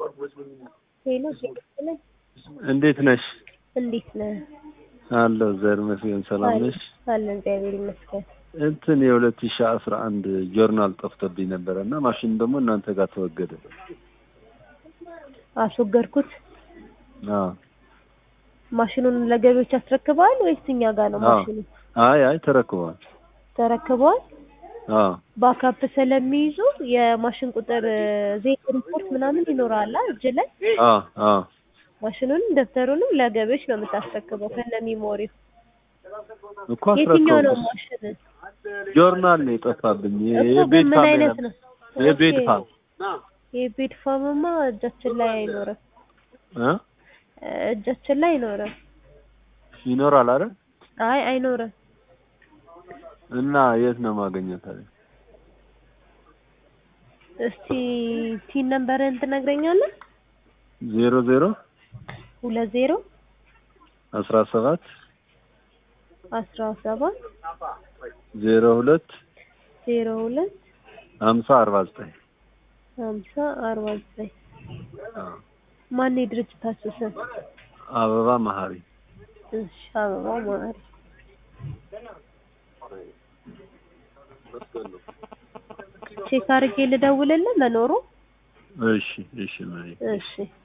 ሄሎ ሴት እንዴት ነሽ? እንዴት ነህ? አለሁ ዘር መስገን ሰላም ነሽ? አለ እግዚአብሔር ይመስገን። እንትን የሁለት ሺህ አስራ አንድ ጆርናል ጠፍቶብኝ ነበረ እና ማሽኑ ደግሞ እናንተ ጋር ተወገደ። አስወገድኩት። አዎ ማሽኑን ለገቢዎች አስረክበዋል ወይስ እኛ ጋር ነው አዎ። ማሽኑ? አይ አይ ተረክቧል። ተረክበዋል። አዎ ባካፕ ስለሚይዙ የማሽን ቁጥር ዜት ሪፖርት ምናምን ይኖራል እጅ ላይ አዎ አዎ ማሽኑንም ደብተሩንም ለገቢዎች ነው የምታስረክበው ከነ ሚሞሪው። እኮ የትኛው ነው አስረከቡ። ማሽን? ጆርናል ነው የጠፋብኝ። እኮ ግን የቤት ምን ፋም አይነት የነበረ- ነው? የቤት ኦኬ። ፋም የቤት ፋምማ እጃችን ላይ አይኖርም። እ እጃችን ላይ አይኖርም። ይኖራል አይደል? አይ አይኖርም። እና የት ነው ማገኘት ታዲያ? እስቲ ቲን ነምበርህን ትነግረኛለህ? ዜሮ ዜሮ ሁለት ዜሮ አስራ ሰባት አስራ ሰባት ዜሮ ሁለት ዜሮ ሁለት ሀምሳ አርባ ዘጠኝ ሀምሳ አርባ ዘጠኝ ማን የድርጅታችሁ ስም? አበባ መሀሪ እሺ አበባ ማሪ ቼክ አድርጌ ልደውልልህ መኖሩ እሺ እሺ መሪ እሺ